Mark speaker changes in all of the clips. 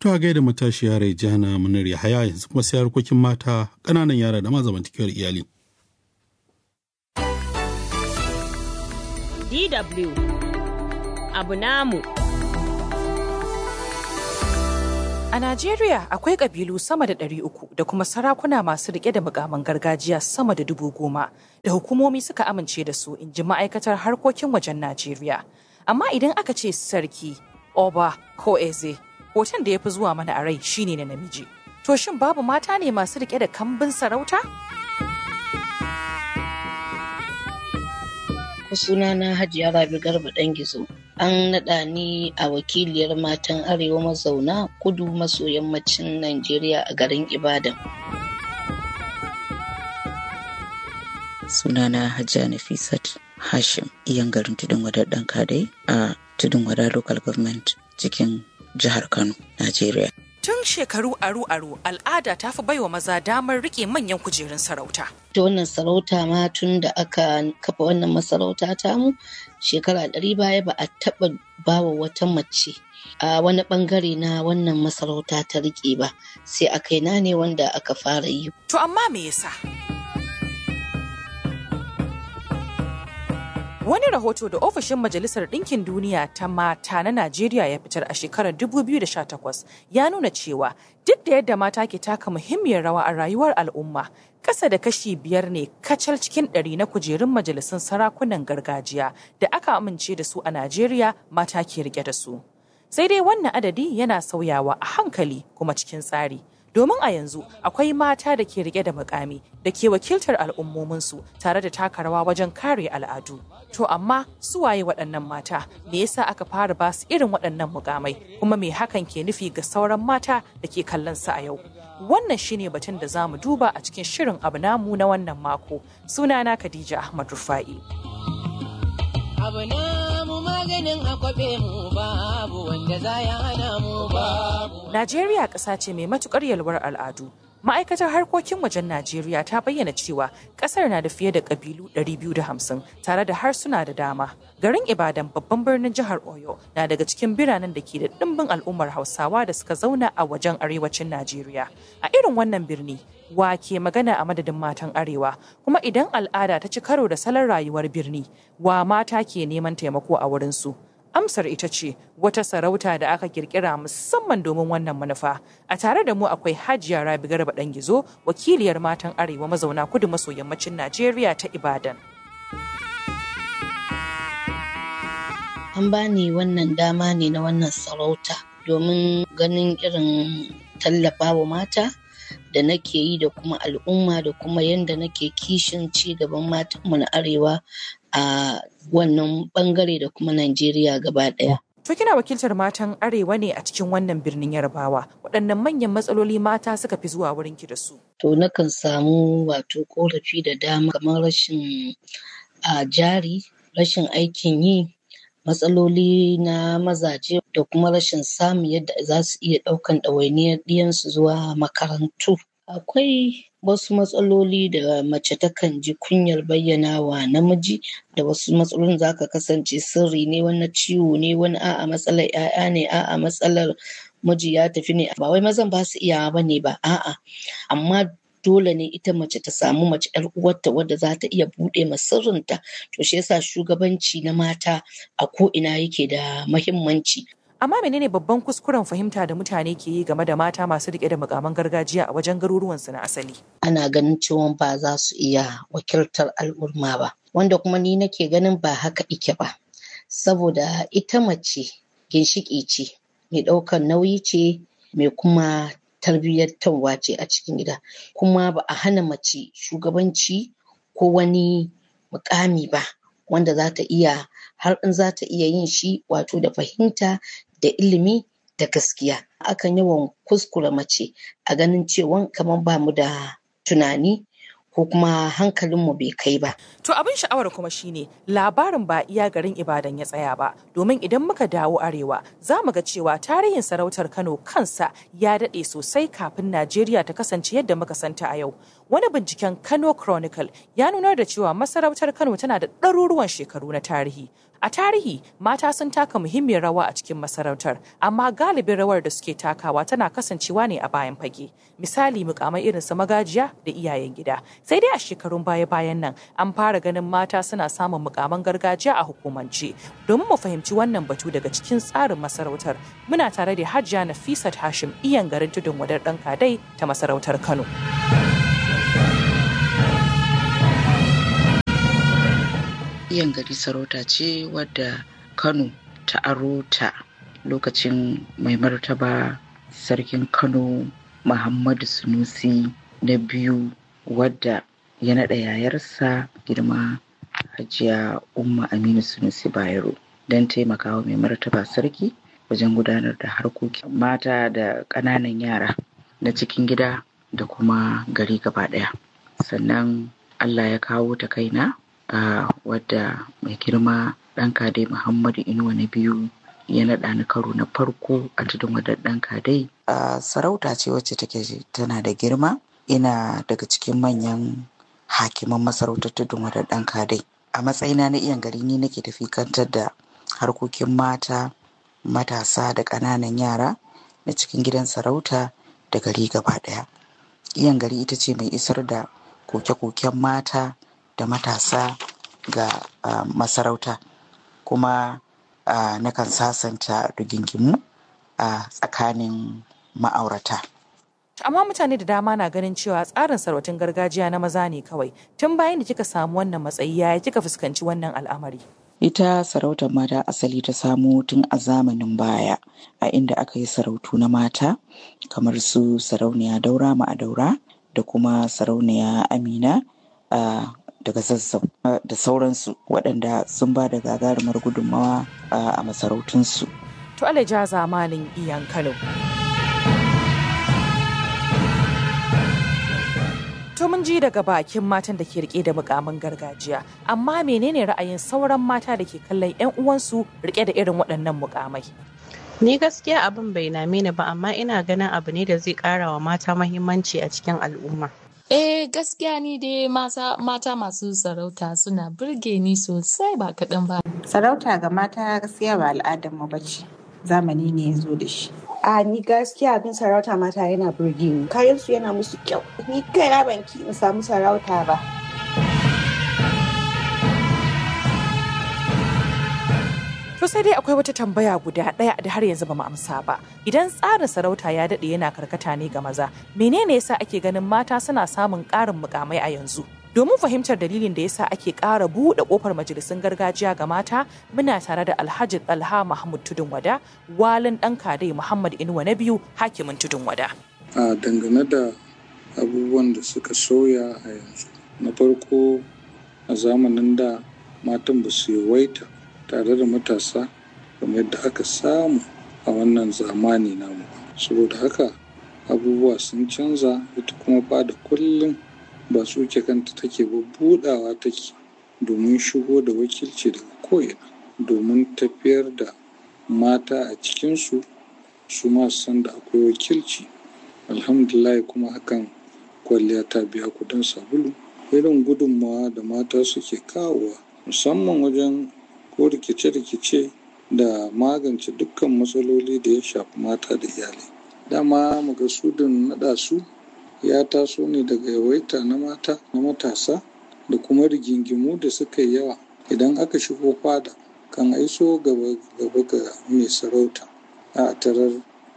Speaker 1: To a gaida matashiya Raijana Munir Yahaya yanzu kuma sai harkokin mata ƙananan yara da ma zamantakewar iyali.
Speaker 2: DW abu namu.
Speaker 3: A Najeriya akwai ƙabilu sama da ɗari uku da kuma sarakuna masu riƙe da mukaman gargajiya sama da dubu goma da hukumomi suka amince da su in ji ma'aikatar harkokin wajen Najeriya. Amma idan aka ce sarki, oba ko eze, hoton da ya fi zuwa mana a rai shine na namiji. To shin babu mata ne masu riƙe da kambin sarauta?
Speaker 4: sunana Hajiya Rabi Garba ɗan gizo. An naɗa ni a wakiliyar matan Arewa mazauna kudu maso yammacin Najeriya a garin Ibadan.
Speaker 5: Sunana Hajiya Nafisat Hashim, iyan garin Tudun Wadar ɗan kadai a Tudun Wadar Local Government cikin jihar Kano, Najeriya.
Speaker 3: Tun shekaru aru-aru al'ada ta fi baiwa maza damar riƙe manyan kujerun sarauta.
Speaker 4: Ta wannan sarauta ma tun da aka kafa wannan masarauta tamu shekara ɗari baya ba a taɓa bawa wata mace a wani ɓangare na wannan masarauta ta riƙe ba sai a kaina ne wanda aka fara yi.
Speaker 3: To amma me yasa? Wani rahoto da ofishin Majalisar Ɗinkin Duniya ta mata na Najeriya ya fitar a shekarar 2018 ya nuna cewa duk da yadda mata ke taka muhimmiyar rawa a rayuwar al'umma, ƙasa da kashi biyar ne kacal cikin ɗari na kujerun majalisun sarakunan gargajiya da aka amince da su a Najeriya mata ke rike da su. Sai dai wannan adadi yana sauyawa a hankali kuma cikin tsari. domin a yanzu akwai mata da ke rike da mukami da ke wakiltar al'ummominsu tare da taka rawa wajen kare al'adu. To amma su waye waɗannan mata me yasa aka fara ba su irin waɗannan mukamai kuma me hakan ke nufi ga sauran mata da ke kallon su a yau. Wannan shine batun da za mu duba a cikin shirin abu namu na wannan mako. Sunana Khadija Ahmad Rufa'i.
Speaker 6: abu namu maganin akwabe mu babu wanda za ya hana mu babu.
Speaker 3: Najeriya ƙasa ce mai matukar yalwar al'adu. Ma'aikatar harkokin wajen Najeriya ta bayyana cewa ƙasar na da fiye da ƙabilu 250 tare da harsuna da dama. Garin Ibadan babban birnin jihar Oyo na daga cikin biranen da ke da ɗimbin al'ummar Hausawa da suka zauna a wajen arewacin Najeriya. A irin wannan birni, wa ke magana a madadin matan arewa kuma idan al'ada ta ci karo da salon rayuwar birni wa mata ke neman taimako a wurinsu amsar ita ce wata sarauta da aka kirkira musamman domin wannan manufa a tare da mu akwai hajiya rabi garba dan gizo wakiliyar matan arewa mazauna kudu maso yammacin najeriya ta ibadan
Speaker 4: An bani wannan dama ne na wannan sarauta domin ganin irin tallafawa mata da nake yi da kuma al'umma da kuma yadda nake kishin ci gaban matanmu na arewa a wannan bangare da kuma Najeriya gaba ɗaya.
Speaker 3: To kina wakiltar matan arewa ne a cikin wannan birnin Yarbawa waɗannan manyan matsaloli mata suka fi zuwa wurin ki da su.
Speaker 4: To nakan samu wato korafi da dama kamar rashin a jari, rashin aikin yi, matsaloli na mazaje da kuma rashin samun yadda za su iya ɗaukan ɗawainiyar ɗiyansu zuwa makarantu. Akwai wasu matsaloli da mace takan ji kunyar bayyana wa namiji da wasu matsalolin za ka kasance sirri ne wani ciwo ne wani a'a matsalar 'ya'ya ne a'a matsalar miji ya tafi ne ba wai mazan ba su iyawa ba ne ba a'a amma dole ne ita mace ta samu mace yar uwarta wadda za ta iya buɗe ma sirrinta to shi yasa shugabanci na mata a ko ina yake da mahimmanci
Speaker 3: Amma menene babban kuskuren fahimta da mutane ke yi game da mata masu riƙe da mukaman gargajiya a wajen garuruwansu na asali?
Speaker 4: ana ganin cewa ba za su iya wakiltar al'umma ba wanda kuma ni nake ganin ba haka ike ba saboda ita mace ginshiƙi ce mai ɗaukar nauyi ce mai kuma tarbiyyantarwa ce a cikin gida kuma ba a hana mace shugabanci ko wani mukami ba wanda za ta iya har in za ta iya yin shi wato da fahimta da ilimi da gaskiya akan yawan kuskure mace a ganin cewa kamar ba mu da tunani ko kuma hankalinmu bai kai ba.
Speaker 3: To abin sha'awar kuma shine labarin ba iya garin Ibadan ya tsaya ba domin idan muka dawo arewa za mu ga cewa tarihin sarautar Kano kansa ya daɗe sosai kafin Najeriya ta kasance yadda muka santa a yau. Wani binciken Kano Chronicle ya nunar da cewa masarautar Kano tana da ɗaruruwan shekaru na tarihi. A tarihi, mata sun taka muhimmiyar rawa a cikin masarautar, amma galibin rawar da suke takawa tana kasancewa ne a bayan fage. Misali mukamai irin su magajiya da iyayen gida. Sai dai a shekarun baya-bayan nan an fara ganin mata suna samun mukaman gargajiya a hukumance. Domin mu fahimci wannan batu daga cikin tsarin masarautar, muna tare da Hajiya Nafisat Hashim iyan garin tudun wadar ɗan kadai ta masarautar Kano.
Speaker 5: iyan gari sarauta ce wadda kano ta aro ta lokacin mai martaba sarkin kano muhammadu sunusi na biyu wadda ya naɗa yayarsa girma hajiya umma aminu sunusi bayero don taimakawa mai martaba sarki wajen gudanar da harkokin mata da ƙananan yara na cikin gida da kuma gari gaba ɗaya sannan allah ya kawo ta kaina Uh, wadda mai girma ɗan kadai muhammadu inuwa na biyu ya naɗa ni karo na farko a tudun wadar ɗan kadai uh, sarauta ce wacce take tana da girma ina daga cikin manyan hakiman masarautar tudun wadar ɗan kadai a matsayina na iyan gari ni nake tafi kantar da harkokin mata matasa da ƙananan yara na cikin gidan sarauta da gari gaba ɗaya iyan gari ita ce mai isar da koke-koken mata da matasa ga uh, masarauta kuma uh, nakan sasanta rigingimu a uh, tsakanin ma'aurata.
Speaker 3: amma mutane da dama na ganin cewa tsarin sarautin gargajiya na maza ne kawai tun bayan da kika samu wannan matsayi yaya kika fuskanci wannan al'amari
Speaker 5: ita sarautar mata asali ta samo tun a zamanin baya a inda aka yi sarautu na mata kamar su sarauniya daura ma'adaura da kuma sarauniya amina a daga zazzau da sauransu waɗanda sun ba da gagarumar gudunmawa a masarautunsu.
Speaker 3: To alaja zamanin iyan Kano. To mun ji daga bakin matan da ke rike da mukamin gargajiya, amma menene ra'ayin sauran mata da ke kallon 'yan uwansu rike da irin waɗannan mukamai?
Speaker 7: Ni gaskiya abin bai name ni ba amma ina ganin abu ne da zai ƙara wa mata mahimmanci a cikin al'umma.
Speaker 8: Eh gaskiya ni dai mata, mata masu sarauta suna burge ni sosai ba kaɗan ba.
Speaker 9: Sarauta ga mata gaskiya ba al'adar mu bace. Zamani ne ya zo da shi.
Speaker 10: A ni gaskiya abin sarauta mata yana burge ni. Kayan su yana musu kyau. Ni kaina ban ki in samu sarauta ba.
Speaker 3: To sai dai akwai wata tambaya guda ɗaya da har yanzu ba mu amsa ba. Idan tsarin sarauta ya daɗe yana karkata ne ga maza, menene yasa ake ganin mata suna samun ƙarin mukamai a yanzu? Domin fahimtar dalilin da yasa ake ƙara buɗe ƙofar majalisun gargajiya ga mata, muna tare da Alhaji Talha Mahmud Tudun Wada, walin ɗan kadai Muhammad Inuwa na biyu, hakimin Tudun Wada.
Speaker 11: A dangane da abubuwan da suka sauya a yanzu. Na farko a zamanin da matan ba su yawaita tare da matasa kamar yadda aka samu a wannan zamani namu saboda haka abubuwa sun canza ita kuma fada kullum ba tsuke kanta take ba budawa take domin shigo da wakilci daga ko'ina domin tafiyar da mata a cikinsu su ma san da akwai wakilci alhamdulillah kuma hakan kwalliya ta biya kudin sabulu irin gudunmawa da mata suke kawowa musamman wajen ko rikice-rikice da magance dukkan matsaloli da ya shafi mata da iyalai dama magasudin naɗa su ya taso ne daga yawaita na mata na matasa da kuma rigingimu da suka yi yawa idan aka shigo fada kan aiso gaba ga mai sarauta a tarar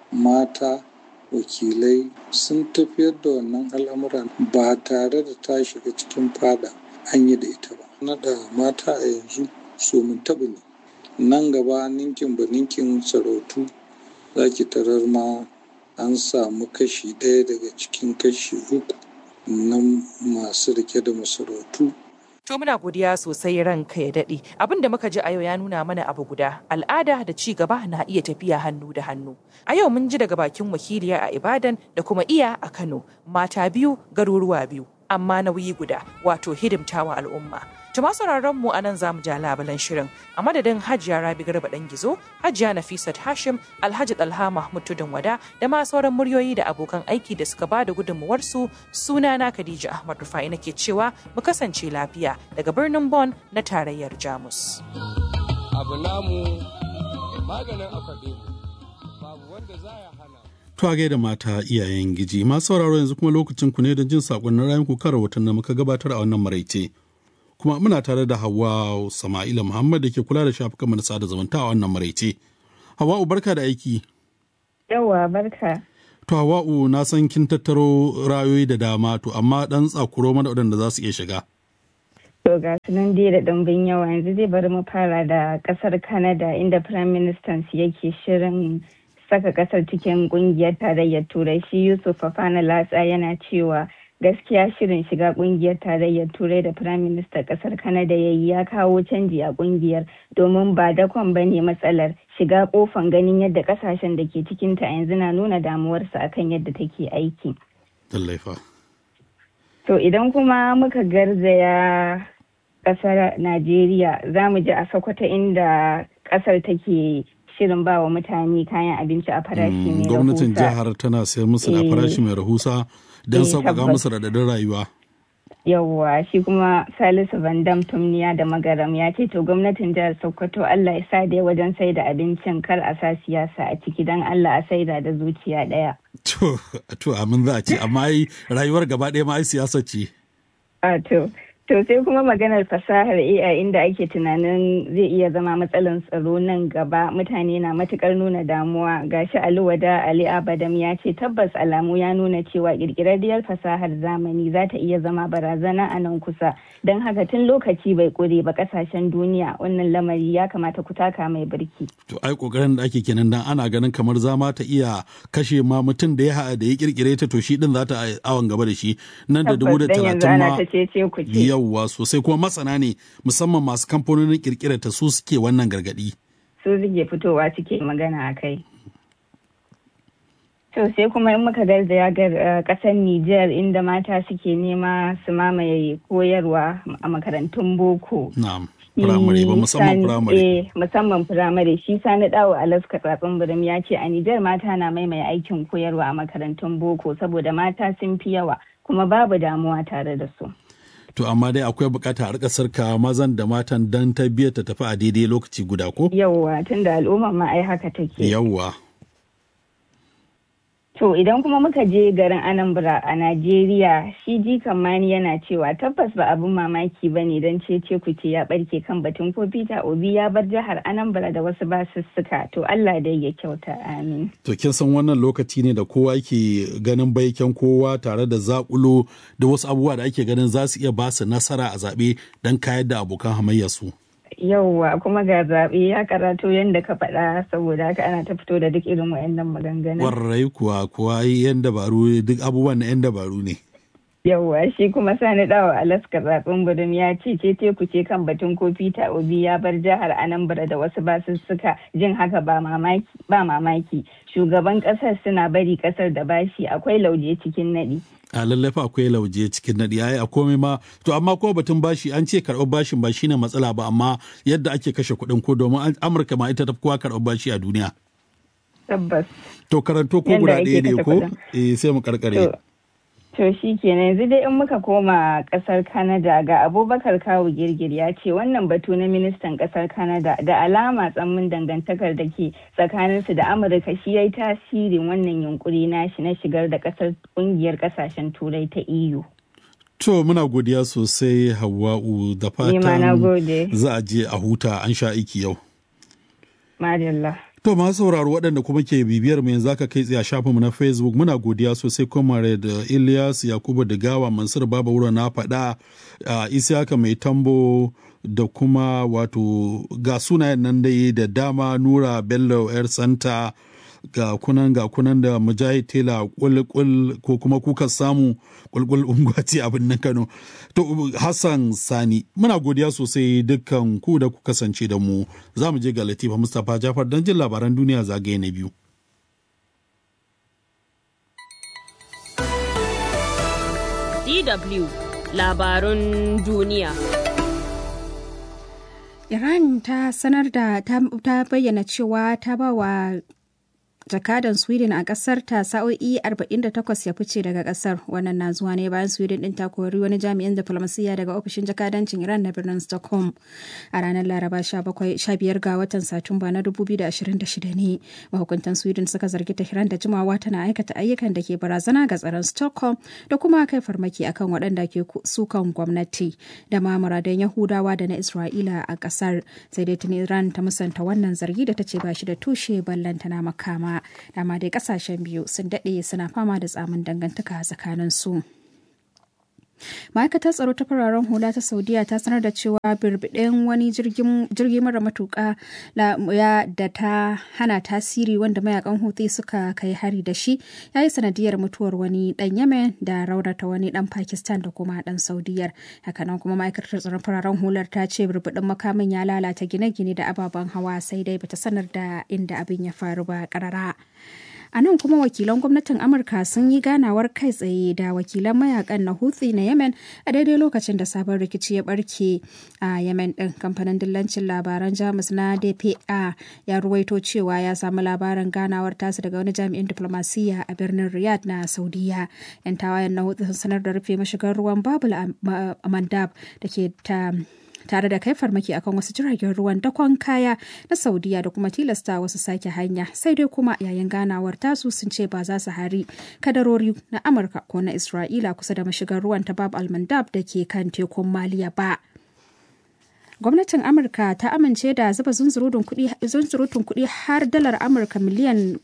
Speaker 11: mata wakilai sun tafiyar da wannan al'amuran ba tare da ta shiga cikin fada an yi da ita ba naɗa mata a yanzu so mun taɓa ne nan gaba ninkin ba ninkin sarautu za ki tarar ma an samu kashi ɗaya daga cikin kashi uku na masu rike da masarautu
Speaker 3: To muna godiya sosai ranka ya daɗe. Abin da muka ji a yau ya nuna mana abu guda, al'ada da ci gaba na iya tafiya hannu da hannu. A yau mun ji daga bakin wakiliya a Ibadan da kuma iya a Kano, mata biyu, garuruwa biyu, amma nauyi guda, wato hidimtawa al'umma. Tuma sauraron mu anan za mu ja labulan shirin a madadin Hajiya Rabi Garba dan Gizo, Hajiya Nafisat Hashim, Alhaji Dalha Mahmud Tudun Wada da ma sauran muryoyi da abokan aiki da suka bada gudunmuwar su sunana Khadija Ahmad Rufai nake cewa mu kasance lafiya daga birnin Bonn na tarayyar Jamus.
Speaker 12: Abu namu maganin akwabe babu wanda za ya hana.
Speaker 1: To a gaida mata iyayen giji masu sauraro yanzu kuma lokacin ku ne don jin sakonnin rayun ku kan rahoton da muka gabatar a wannan maraice. Kuma muna tare da Hawwa Sama'ila Muhammad da ke kula da shafukan na sada zumunta a wannan maraice. Hawwa'u barka da aiki.
Speaker 13: Yawwa barka.
Speaker 1: To Hawwa'u na san kin tattaro rayoyi da dama to amma dan tsakuro mana waɗanda za su iya shiga.
Speaker 13: To ga su nan dai da ɗumbin yawa yanzu zai bari mu fara da ƙasar Canada inda Prime Minister yake shirin saka ƙasar cikin ƙungiyar tarayyar Turai shi Yusuf Fafana Latsa yana cewa gaskiya shirin shiga ƙungiyar tarayyar Turai da Prime Minister ƙasar Canada ya yi ya kawo canji a ƙungiyar domin ba dakon ba ne matsalar shiga ƙofan ganin yadda ƙasashen da ke cikinta yanzu na nuna damuwarsa akan yadda take aiki.
Speaker 1: Lallai
Speaker 13: To idan kuma muka garzaya kasar Najeriya za mu ji a Sokoto inda kasar take shirin ba wa mutane kayan abinci a farashi mai rahusa.
Speaker 1: Gwamnatin jihar tana sayar musu da farashi mai rahusa don sauƙaƙa musu raɗaɗin rayuwa.
Speaker 13: Yawwa shi kuma Salisu Vandam Tumniya da Magaram ya ce to gwamnatin jihar Sokoto Allah ya sa dai wajen sai da abincin kar a sa siyasa a ciki don Allah a saida da zuciya ɗaya.
Speaker 1: To, to amin za a ce, amma ai rayuwar gaba ɗaya ma ai siyasa ce.
Speaker 13: A to, to sai kuma maganar fasahar AI inda ake tunanin zai iya zama matsalar tsaro nan gaba mutane na matukar nuna damuwa gashi Ali Wada Ali Abadam ya ce tabbas alamu ya nuna cewa kirkirarriyar fasahar zamani za ta iya zama barazana a nan kusa don haka tun lokaci bai kure ba kasashen duniya wannan lamari ya kamata ku taka mai birki.
Speaker 1: To ai kokarin da ake kenan dan ana ganin kamar zama ta iya kashe ma mutum da ya da ya kirkire ta to shi din za ta awon gaba da shi nan da dubu da talatin ma yawwa sosai kuma masana ne musamman masu kamfanonin kirkira ta su suke wannan gargadi.
Speaker 13: Su suke fitowa suke magana a kai. To sai kuma in muka garzaya ga kasar Nijar inda mata suke nema su mamaye koyarwa a makarantun boko.
Speaker 1: Na'am. Firamare ba musamman firamare.
Speaker 13: musamman firamare shi sani dawo alaska tsatsin birim ya ce a Nijar mata na maimaye aikin koyarwa a makarantun boko saboda mata sun fi yawa kuma babu damuwa tare da su.
Speaker 1: To amma dai akwai bukata a rika sarka mazan da matan dan ta biya ta tafi a daidai lokaci guda ko?
Speaker 13: Yawwa tunda al'umma ma ai haka take.
Speaker 1: Yawwa.
Speaker 13: To idan kuma muka je garin Anambra a Najeriya shi jikan mani yana cewa tabbas ba abin mamaki ba ne don cece kuce ya barke kan batun ko Peter Obi ya bar jihar Anambra da wasu basussuka to Allah dai ya kyauta amin.
Speaker 1: To kin san wannan lokaci ne da kowa ke ganin baiken kowa tare da zakulo da wasu abubuwa da ake ganin za su iya ba su nasara a zaɓe don kayar da abokan hamayya su.
Speaker 13: yauwa kuma ga zaɓe ya karatu yadda ka faɗa saboda haka ana ta fito da duk irin wayannan maganganun.
Speaker 1: Warrai kuwa kuwa yan dabaru duk abubuwan na yan dabaru ne.
Speaker 13: Yauwa shi kuma sani dawa Alaska zaɓen gudun ya ce ce teku ce kan batun ko Peter Obi ya bar jihar Anambra da wasu basussuka jin haka ba mamaki. Shugaban ƙasar suna bari ƙasar da bashi akwai lauje cikin naɗi.
Speaker 1: a lallafa akwai lauje cikin naɗi ai a komai ma to amma ko batun bashi an ce karɓar bashin ba shine matsala ba amma yadda ake kashe kuɗin ko domin amurka ma ita ta kowa karɓar bashi a duniya
Speaker 13: tabbas
Speaker 1: to karanto ko guda ɗaya ne ko eh sai mu karkare
Speaker 13: to shi kenan yanzu dai in muka koma kasar canada ga abubakar kawu girgir ya ce wannan batu na ministan kasar canada da alama tsammin dangantakar da ke tsakaninsu da amurka shi ya yi tasirin wannan yunkuri nashi na shigar da kasar kungiyar kasashen turai ta eu
Speaker 1: To muna godiya sosai Hawwa'u da fatan za a je a huta an sha aiki yau.
Speaker 13: Madalla.
Speaker 1: To masu sauraro waɗanda kuma ke bibiyar mu yanzu aka kai tsaye a shafinmu na Facebook muna godiya sosai Comrade Ilyas Yakubu Digawa Mansur Baba Wura na faɗa a Isiyaka mai tambo da kuma wato ga sunayen nan dai da dama Nura Bello Yar Santa ga kunan ga kunan da Mujahid Tela kulkul ko kuma kuka samu kulkul ungwati abin nan Kano. To Hassan Sani muna godiya sosai dukkan ku da ku kasance da mu za mu je ga Latifa Mustapha Jafar don jin labaran duniya zagaye na biyu.
Speaker 2: DW labarun duniya.
Speaker 14: Iran ta sanar da ta bayyana cewa ta ba wa jakadan sweden a kasar ta sa'o'i 48 ya fice daga kasar wannan na zuwa ne bayan sweden din ta kori wani jami'in diplomasiyya daga ofishin jakadancin iran na birnin stockholm a ranar laraba 15 ga watan satumba na 2026 ne mahukuntan sweden suka zargi tehran da jimawa tana aikata ayyukan da ke barazana ga tsaron stockholm da kuma kai farmaki akan waɗanda ke sukan gwamnati da ma muradan yahudawa da na isra'ila a kasar sai dai tuni iran ta musanta wannan zargi da ta ce ba shi da tushe ballantana makama dama dai kasashen biyu sun daɗe suna fama da tsamin dangantaka tsakanin su. ma'aikatar tsaro ta fararen hula ta saudiya ta sanar da cewa birbiɗin wani jirgi mara matuƙa da ta hana tasiri wanda mayakan hutu suka kai hari da shi ya yi sanadiyar mutuwar wani ɗan yemen da raunata wani ɗan pakistan da kuma ɗan saudiyar hakanan kuma ma'aikatar tsaron fararen hular ta ce birbiɗin makamin ya lalata gine-gine da ababen hawa sai dai bata sanar da inda abin ya faru ba ƙarara. a nan kuma wakilan gwamnatin amurka sun yi ganawar kai tsaye da wakilan mayakan na houthi na yemen a daidai lokacin da sabon rikici ya barke a yemen din kamfanin dillancin labaran jamus na dpa ya ruwaito cewa ya samu labarin ganawar tasu daga wani jami'in diplomasiyya a birnin riyadh na saudiya yan tawayen na houthi sun sanar da rufe mashigar ruwan babul a mandab da ke ta tare da kai farmaki akan wasu jiragen ruwan dakon kaya na saudiya da kuma tilasta wasu sake hanya sai dai kuma yayin ganawar tasu sun ce ba za su hari kadarori na amurka ko na isra'ila kusa da mashigar ruwan ta bab almandab da ke kan tekun maliya ba gwamnatin amurka ta amince da zuba zunzurutun kuɗi har dalar amurka miliyan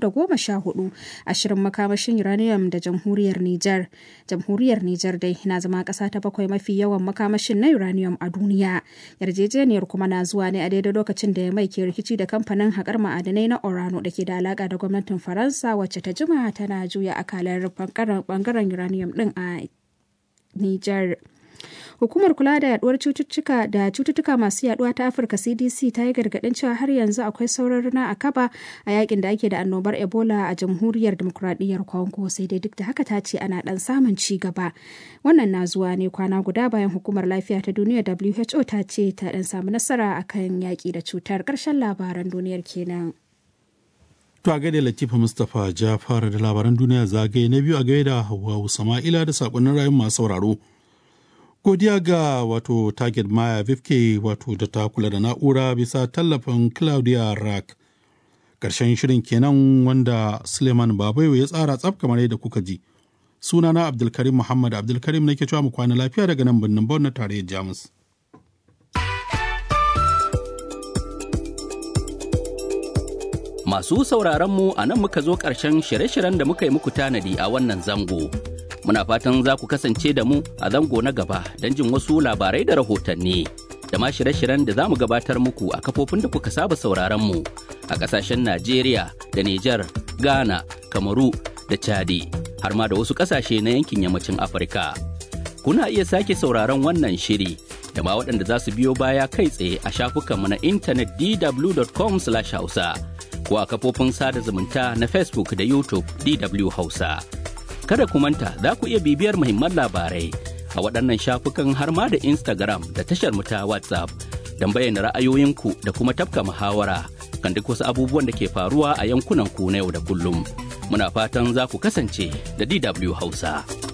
Speaker 14: 414 a shirin makamashin uranium da jamhuriyar niger jamhuriyar niger dai na zama ƙasa ta bakwai mafi yawan makamashin na uranium a duniya yarjejeniyar kuma na zuwa ne a daidai lokacin da ya mai ke rikici da kamfanin haƙar ma'adanai na orano da ke da alaƙa da gwamnatin faransa wacce ta jima tana juya akalar bangaren uranium din a niger Hukumar kula da yaduwar cututtuka da cututtuka masu yaduwa ta Afirka CDC ta yi gargadin cewa har yanzu akwai sauran rana a kaba a yakin da ake da annobar Ebola a jamhuriyar demokuraɗiyyar Congo sai dai duk da haka ta ce ana dan samun ci gaba. Wannan na zuwa ne kwana guda bayan hukumar lafiya ta duniya WHO ta ce ta dan samu nasara akan yaki da cutar ƙarshen labaran duniyar kenan.
Speaker 1: To a gaida Latifa Mustapha Jafar da labaran duniya zagaye na biyu a gaida Hauwa Sama'ila da sakonnin rayun masu sauraro. godiya ga wato target maya vifke wato da ta kula da na'ura bisa tallafin claudia rack ƙarshen shirin kenan wanda suleiman babayo ya tsara tsaf kamar yadda kuka ji sunana abdulkarim muhammad abdulkarim nake cewa mu kwana lafiya daga nan birnin bon na tarayyar jamus
Speaker 15: Masu sauraron mu a nan muka zo ƙarshen shirye-shiryen da muka yi muku tanadi a wannan zango. Muna fatan za ku kasance da mu a zango na gaba don jin wasu labarai da rahotanni. Da ma shirye-shiryen da za mu gabatar muku a kafofin da kuka saba sauraron mu a ƙasashen Najeriya da Nijar, Ghana, Kamaru da Chadi, har ma da wasu ƙasashe na yankin yammacin Afirka. Kuna iya sake sauraron wannan shiri da ma waɗanda za su biyo baya kai tsaye a shafukanmu na intanet dw.com/hausa. ko a kafofin sada zumunta na Facebook da YouTube DW Hausa. Kada ku manta za ku iya bibiyar muhimman labarai a waɗannan shafukan har ma da Instagram da tashar mu ta WhatsApp don bayyana ra'ayoyinku da kuma tafka muhawara kan duk wasu abubuwan da ke faruwa a yankunan ku na yau da kullum. Muna fatan za ku kasance da DW Hausa.